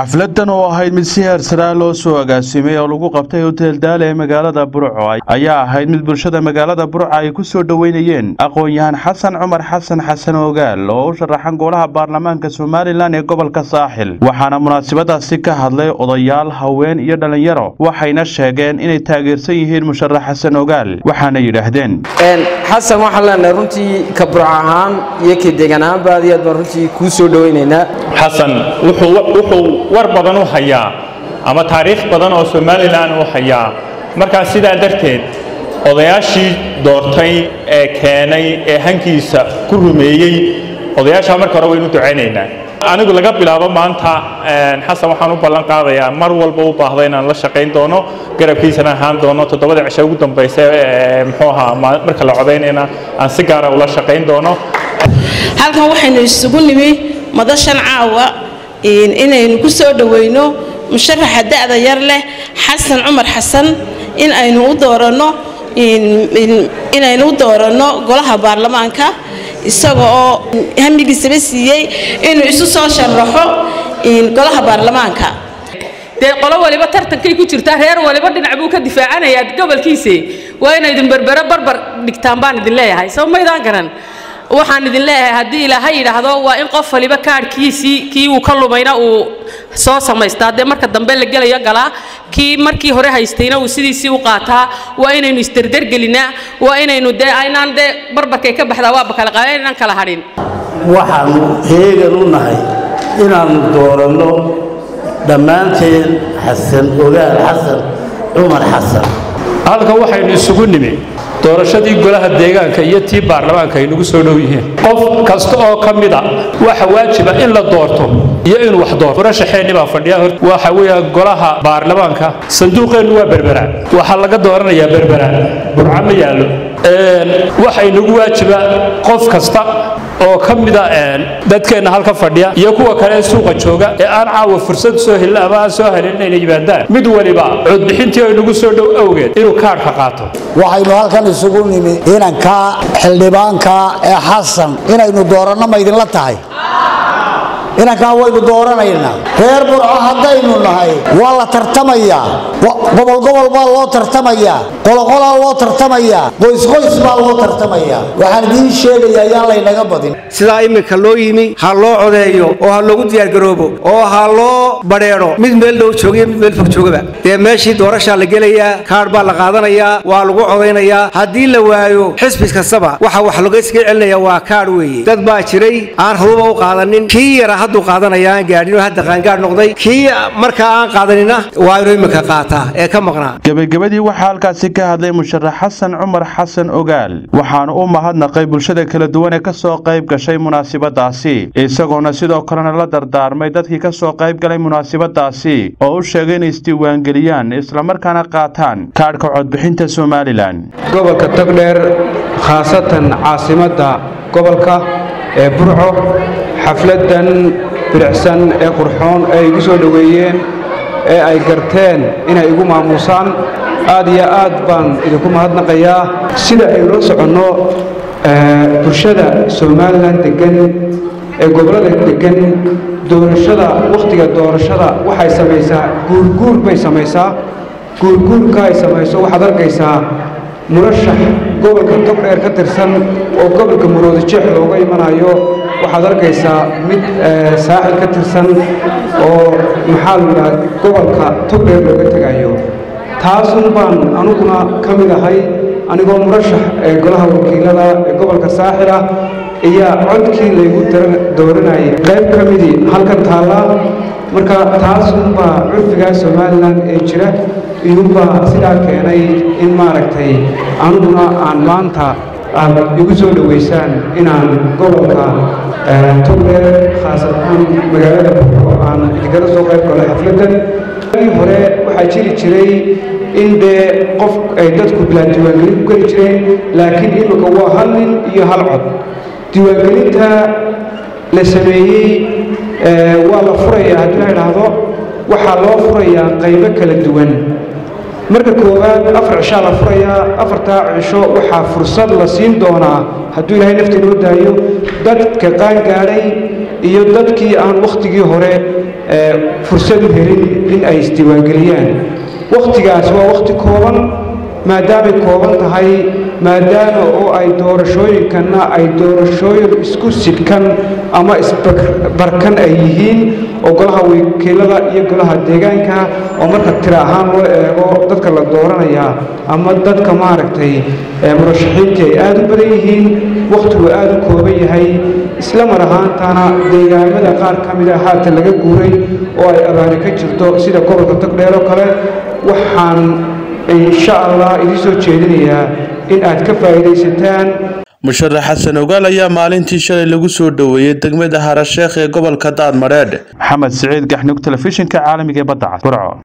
xafladan oo ahayd mid si heersaraa loo soo agaasimay oo lagu qabtay hotel daale ee magaalada burco ayaa ahayd mid bulshada magaalada burco ay ku soo dhoweynayeen aqoon-yahan xasan cumar xasan xasan ogaal oo u sharaxan golaha baarlamaanka somalilan ee gobolka saaxil waxaana munaasabadaasi ka hadlay odayaal haween iyo dhallinyaro waxayna sheegeen inay taageersan yihiin musharax xasan ogaal waxaana yidhaahdeen xasan waxaan leenahay runtii ka burco ahaan iyo ka degan ahaanba aad iyo aad baan runtii kuu soo dhoweynaynaa xasan wuxuu war badan u hayaa ama taariikh badan oo somalilan u hayaa markaa sidaa darteed odayaashii doortay ee keenay ee hankiisa ku rumeeyey odayaashaa marka hore waynu ducaynaynaa anigu laga bilaabo maanta xasan waxaan u ballan qaadayaa mar walba u baahda inaan la shaqayn doono garabkiisana ahaan doono toddobada cisho ugu dambaysa muxuu ahaa marka la codaynayna aan si gaara ula shaqayn doono halkan waxaynu isugu nimi madashan caawa inaynu ku soo dhoweyno musharaxa da'da yar leh xasan cumar xasan in aynu u dooranno inaynu u dooranno golaha baarlamaanka isaga oo hamigiisaba siiyey inuu isu soo sharaxo golaha baarlamaanka dee qolo waliba tartankay ku jirtaa reer waliba dhinac buu ka difaacanayaa gobolkiise waa inaydin berbere barbar dhigtaan baan idin leeyahay soo maydaan garan waxaan idin leeyahay haddii ilaahay yidhaahdo waa in qof waliba kaadhkiisii kii uu ka lumayna uu soo samaystaa dee marka dambe la gelayo galaa kii markii hore haystayna uu sidiisii u qaataa waa inaynu isderdergelinaa waa inaynu dee aynaan dee barbarkay ka baxdaa waaba kala qaada inaan kala hadhin waxaannu heegan u nahay inaannu dooranno dhammaanteen xasan ogaal xasan cumar xasan halkan waxaynu isugu nimi doorashadii golaha deegaanka iyo tii baarlamaanka ay nagu soo dhow yihiin qof kasta oo ka mid a waxa waajiba in la doorto iyo inuu wax doorto murashaxeenni baa fadhiya waxa weeya golaha baarlamaanka sanduuqeennu waa berberaan waxaa laga dooranayaa berberaan burca ma yaallo waxa inagu waajiba qof kasta oo ka mida dadkeenna halka fadhiya iyo kuwa kale ee suuqa jooga ee aan caawa fursad soo helin ama aan soo helin inayna yimaadaan mid waliba codbixintii ay nagu soo dhow awgeed inuu kaadhka qaato waxaynu halkan isugu nimi inanka xildhibaanka ee xasan inaynu dooranno ma idinla tahay inankaa waynu dooranaynaa reer burco haddaynu nahay waa la tartamayaa gobolgobol baa loo tartamayaa qoloqolaa loo tartamayaa qoysqoys baa loo tartamayaa waxaan idiin sheegayaa yaan laynaga badin sidaa iminka loo yimi ha loo codeeyo oo ha loogu diyaargaroobo oo ha loo badheedho mid meel dhow joogiyo mid meel fog joogaba dee meeshii doorashaa la gelayaa kaadh baa la qaadanayaa waa lagu codaynayaa haddii la waayo xisbi kastaba waxa wax logayskaga celinaya waa kaadh weeye dad baa jiray aan haduba u qaadanin kii yara hadduu qaadanaya aan gaadhin oo hadda qaangaadh noqday kii markaa aan qaadanina waa inuu iminka qaataa ee ka maqnaa gebagabadii waxaa halkaasi ka hadlay musharax xasan cumar xasan ogaal waxaana u mahadnaqay bulshada kala duwan ee ka soo qayb gashay munaasabadaasi isagoona sidoo kalena la dardaarmay dadkii ka soo qayb galay munaasabadaasi oo u sheegay inay isdiiwaangeliyaan islamarkaana qaataan kaadhka codbixinta somalilan gobolka togdheer khaasatan caasimadda gobolka ee burco xafladan bilicsan ee qurxoon ee igu soo dhoweeyeen ee ay garteen inay igu maamuusaan aad iyo aad baan idinku mahadnaqayaa sida aynu la soconno bulshada somalilan deggan ee gobollada deggan doorashada wakhtiga doorashada waxay samaysaa guurguur bay samaysaa guurguurka ay samayso waxaad arkaysaa murashax gobolka togdheer ka tirsan oo gobolka muroodijeex looga imanayo waxaad arkaysaa mid saaxil ka tirsan oo maxaa la yidhaha gobolka togdheer looga tegayo taasun baan aniguna ka mid ahay anigoo murashax ee golaha wakiilada ee gobolka saaxil ah ayaa codkii laygu dooranayay qayb ka midii halkan taallaa marka taasunbaa curfigaa somalilan ee jira iyuunbaa sidaa keenay in maaragtay aniguna aan maanta aad igu soo dhowaysaan inaan gobolka togdheer khaasatan magaalada burco aan idinkala soo qayb galo xafladdan ii hore waxaa jiri jiray in dee qof ay dadku bilaa diiwaangelin ku geli jireen laakiin imika waa hal nin iyo hal cod diiwaangelinta la sameeyey waa la furayaa haddii la idhaahdo waxaa loo furayaa qaybo kala duwan marka koowaad afar cishaa la furayaa afartaa cisho waxaa fursad la siin doonaa hadduu ilaahay nafta inoo daayo dadka qaangaadhay iyo dadkii aan wakhtigii hore fursad u helin in ay isdiiwaangeliyaan wakhtigaas waa wakhti kooban maadaamay kooban tahay maadaama oo ay doorashooyinkanna ay doorashooyin isku sidhkan ama isbarkan ay yihiin oo golaha wakiilada iyo golaha deegaanka oo marka tira ahaan loo eego dadka la dooranayaa ama dadka maaragtay murashaxiintii ay aada u badan yihiin wakhtigu aada u kooban yahay isla mar ahaantana deegaamada qaar ka mida haatan laga guuray oo ay abaani ka jirto sida gobolka togdheer oo kale waxaan insha allah idiin soo jeedinayaa in aad ka faa'iidaysataan musharax xasan ogaal ayaa maalintii shalay lagu soo dhoweeyey degmada harasheekh ee gobolka daadmadheedh maxamed siciid gaxnug telefishinka caalamiga ee badda cad burco